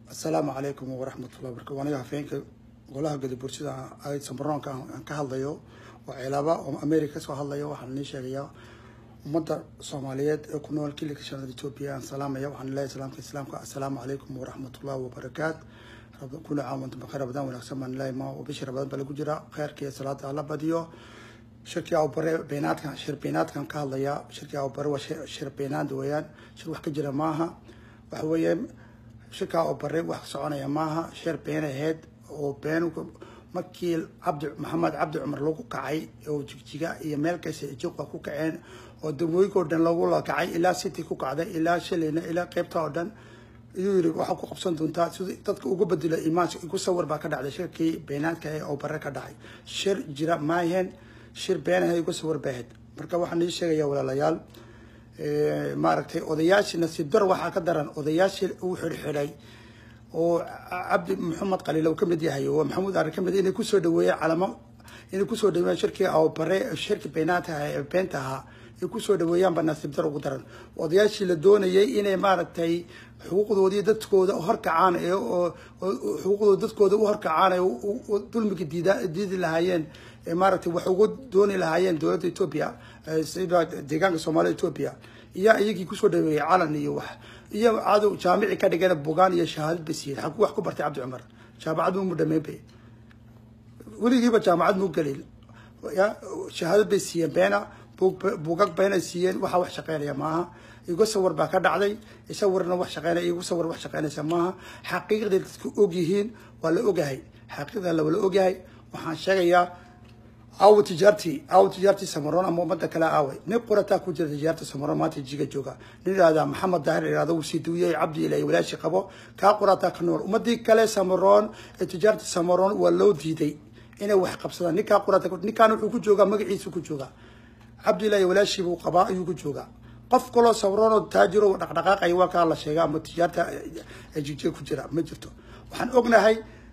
asalaamu calaykum waraxmatullah barka aniga hafeenka golaha gadabursida ay sambaroonka aan ka hadlayo oo ceelaaba oo america kasoo hadlayo waxaan nii sheegayaa ummadda soomaaliyeed ee ku nool kilika shanada etoobiya aan salaamaya waxaan leeyahay salaamka islaamka assalaamu calaykum waraxmatullahi wabarakaat kuna caawantu bakheer rabadaan wanaagsan baan leeyahay ma bishii rabadaan baa lagu jira kheyrka iyo salaada alla badiyo shirkii awbare beenaadkan shir beenaadkan ka hadlaya shirkii awbare waa shir beenaad weeyaan shir wax ka jira maaha waxa weeye shirkaa awbare wax soconaya maaha shir been aheyd oo been markii cabdi maxamed cabdi cumar lagu kacay oo jigjiga iyo meel kasta ijiqa ku kaceen oo dawooyinka oo dhan lagula kacay ilaa city ku kacday ilaa shilina ilaa qeybta oo dhan iyuu yiri waxaa ku qabsan doontaa si dadka uga bedelo imaanka igu sawir baa ka dhacday shirkii beenaadka ee awbare ka dhacay shir jira maaheen shir beenaha igu sawir baahed marka waxaan ii sheegaya walaalayaal maaragtay odayaashii nasiib dar waxaa ka daran odayaashii uu xidhxidhay oo cabdi maxamed qaliil uu kamid yahay oo maxamuud arrin kamid inay kusoo dhaweeyeen calamo inay kusoo dhaweeyeen shirkii awbare shirkii beenaadka ee beenta ahaa ay kusoo dhaweeyaan baa nasiib dar ugu daran odayaashii la doonayay inay maaragtay xuquuqdoodii dadkooda horkacaan ee xuquuqdooda dadkooda u horkacaan ee dulmiga diida diidi lahaayeen ee maaragtay wax uga dooni lahaayeen dowladda etoobiya sida deegaanka soomaalida etoobiya iyo iyagii kusoo dhaweeyay calan iyo wax iyo cadow jaamici ka dhigana bugaan iyo shahaadad bay siiyeen xaguu wax ku bartay cabdi cumar jaamacad mu dhameynbay weligiiba jaamacad muu gelin ya shahaadad bay siiyeen beena buugag beenay siiyeen waxaa wax shaqeynaya maaha igu sawir baa ka dhacday sawirna wax shaqeynaya igu sawir wax shaqeynaysa maaha xaqiiqday dadku og yihiin waa la ogahay xaqiiqda la wala ogyahay waxaan sheegayaa aawo tijaartii aawo tijaartii samaroon ama ummadda kale aaway nin qurataa ku jira tijaarta samaroon maanta jiga jooga nin ihahdaa maxamed daahir ihahda uu sii duwiyey cabdi ilaahi walaashi qabo kaa qurataa ka nool ummadii kale samaroon ee tijaarta samaroon waa loo diiday inay wax qabsadaan ninkaa qurata ninkaan wuxuu ku joogaa magaciisu ku joogaa cabdillahi walaashii buu qabaa ayuu ku joogaa qof kaloo sawroonoo taajiro dhaqdhaqaaqaya waa kaa la sheega ama tijaarta jigjiga ku jira ma jirto waxaan ognahay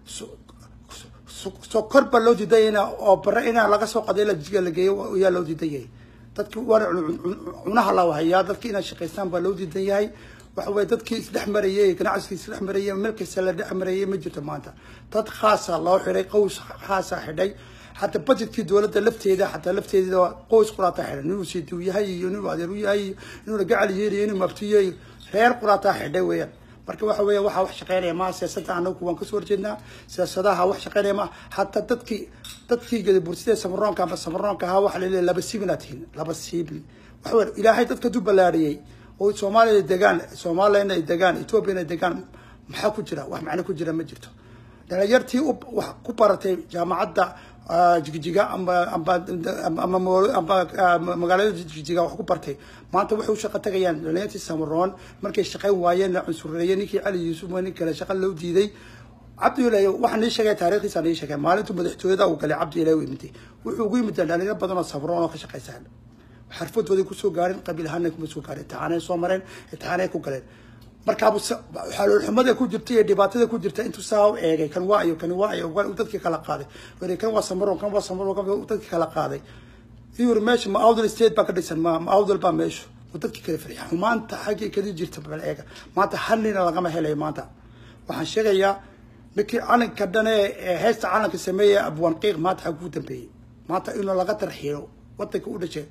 sokor baa loo diiday in oo bare inaa laga soo qaday jiga la geeyo ayaa loo diidan yahay dadki waana cunaha la hayaa dadki inay shaqaystaan baa loo diidan yahay waxa weye dadkii isdhex marayey ganacsigii isdhex marayey meel kasta la dhex marayey ma jirto maanta dad khaasa loo xidhay qows khaasa xidhay xataa budgetkii dowladda lafteeda xataa lafteeda qoys quraataa xidhay ninuu siidiw yahay iyo ninuu adeer u yahay inuuna gacal yeeliyo inuu maftiyo reer quraataa xidhay weeyaan marka waxa weya waxaa wax shaqeynaya maa siyaasadda anagu waan kasoo horjeednaa siyaasadaha wax shaqeynaya maa hataa dadkii dadkii gadabursida samaroonka ama samaroonka ahaa waxa laleeyahy laba siibinaa tihin laba siibin waxa weya ilaahay dadka du ballaariyey oo soomaaliya degaan soomaaliyana ay degaan ethoobiana ay degaan maxaa ku jira wax macno ku jira ma jirto dhalinyartii wax ku baratay jaamacadda jigjiga amba amba ama magaalada jigjiga wax ku bartay maanta waxay u shaqo tagayaan dhalinyartii samaroon markay shaqayn waayeen la cunsureeyey ninkii cali yuusuf nin kale shaqa loo diiday cabdi ilahi waxaan nii sheegay taarikhdiisa nii sheegay maalintuu madaxtooyada uu galay cabdi ilahi u yimid wuxuu ugu yimid dhalinyaro badan oo samaroon oo ka shaqaysaan xarfadooday kusoo gaarin qabiil ahaana kuma soo gaarin imtixaanay soo mareen imtixaanay ku galeen markaabu xaloolxumada ku jirta iyo dhibaatada ku jirta intuu saa u eegay kan waa iyo kan waa iyo dadkii kala qaaday weri kan waa samaroon kan waa samaroon kan dadkii kala qaaday yuri meesha ma awdal state baa ka dhisan ma ma awdal baa meesha oo dadkii kala fariya xumaanta xaggii kali jirta bal eega maanta hal nina lagama helayo maanta waxaan sheegayaa ninkii calanka dhan ee heesta calanka sameeya abwanqiiq maanta xaggu u dambeeyey maanta inuu laga tarxiiro wadanka u dhashay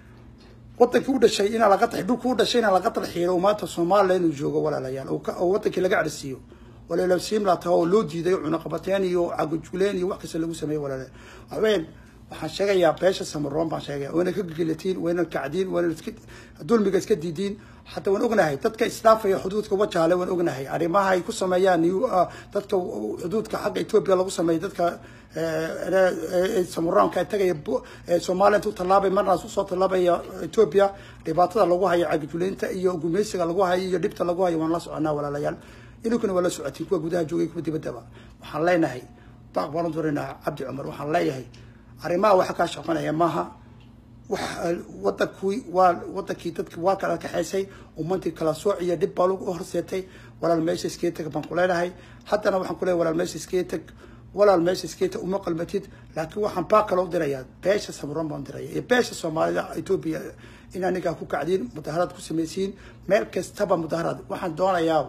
wadankii u dhashay inaa laga dhulku u dhashay inaa laga tarxiiro maanta soomaaliya inuu joogo walaalayaal oo wadankii laga cadhisiiyo walaalasiimla taha oo loo diiday cunaqabateen iyo cagajuleen iyo wax kasta lagu sameeyo walaalayaal waxweyn waxaan sheegayaa beesha samaroon baan sheegaya wayna ka gegelatiin wayna kacdiin wayna iska dulmiga iska diidiin hataa waan ognahay dadka isdhaafaya xuduudka wajaale waan ognahay arrimaha ay ku sameeyaan dadka xuduudka xagga etoobiya lagu sameeyo dadka samaroonka tagaya soomaaliya intuu tallaabay marnaas usoo tallaabaya etoobiya dhibaatada lagu hayo cagajuleynta iyo gumeysiga lagu hayo iyo dhibta lagu hayo waan la soconaa walaalayaal inunkuna waa la socotiin kuwa gudaha joogay kuwa dibaddaba waxaan leenahay baaq baan u duraynaa cabdi cumar waxaan leeyahay arrimaha waxa kaa shaqanaya maaha wax wadankii waa wadankii dadki waa kala kaxaysay ummadii kala sooc iyo dhib baa lagu horseetay walaal meesha iskee tag baan kuleenahay haddana waxaan kuleeyahay walaal meesha iskee tag walaal meesha iskeeta uma qalmatid laakiin waxaan baa kale u dirayaa beesha samaroon baan diraya iyo beesha soomaalida etoobiya in anigaa ku kacdiin mudaaharaad ku samaysiin meel kastaba mudaaharaad waxaan doonayaa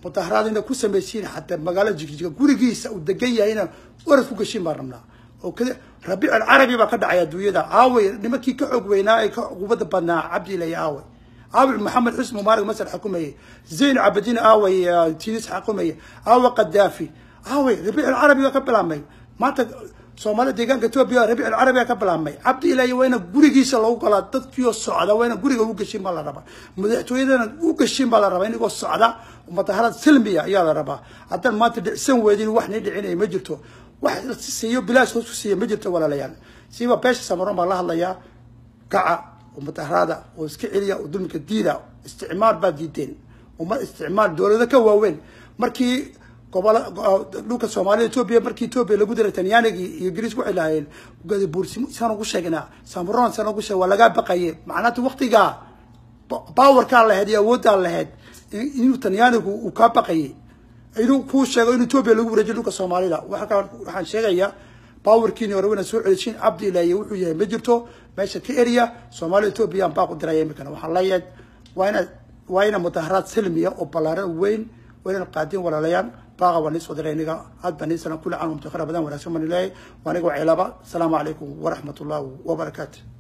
mudaharaad ina ku samaysiin xataa magaalo jigjiga gurigiisa uu degan yahayna orad ku gashiin baan rabnaa oo kada rabiic alcarabi baa ka dhacay adduunyada aaway nimankii ka xoog weynaa ee ka qubada badnaa cabdiilay aaway aaway maxamed xusni mubaarak masar xukumayay zayn cabadiin aaway tinis xukumayay aaway qadaafi aaway rabiic alcarabi baa ka bilaabmay maanta soomaalida deegaanka etoobiya rabiic alcarabi baa ka bilaabmay cabdi ilaahi waa ina gurigiisa lagu galaa dadkiioo socda waa ina guriga u gashin baa la rabaa madaxtooyadana u gashin baa la rabaa inagoo socda madaharad silmiya ayaa la rabaa haddaan maanta dhicsan weydin wax nii dhicinaya ma jirto wax siiyo bilaash hoos ku siiya ma jirto walaalayaal siiba beesha samaroon baa la hadlayaa kaca oo mudaharaada oo iska celiya oo dulmika diida isticmaal baa diideen uma isticmaal dowlado ka waaweyn markii gobola dhulka soomaalida etoobiya markii etoobiya lagu diray talyaanigii iyo ingiriis waxay lahaayeen gadabuursi saan ugu sheegnaa samaroon saan ugu sheeg waa lagaa baqaye macnaata waktigaa bawarkaa lahayd iyo awooddaa lahayd inuu talyaanigu uu kaa baqayay inuu kuu sheego in etoobiya lagu wareejiyo dhulka soomaalida waxaan sheegayaa bawarkiini hore wayna soo celishin cabdi ilaahiy wuxuu yahay ma jirto meesha ka eriya soomaalida etoobiya aan baaq u diraya imikana waxaan leeyahay waa ina waa ina mudaharaad silmiya oo ballaaran weyn waa inaan qaadin walaalayaan baaqa waa nii soo diray iniga aad baa nii salan kulli caam mutakhara badan wanaagsan baan leeyahay waa aniga waa cilaaba asalaamu calaykum waraxmat ullahi wabarakaatu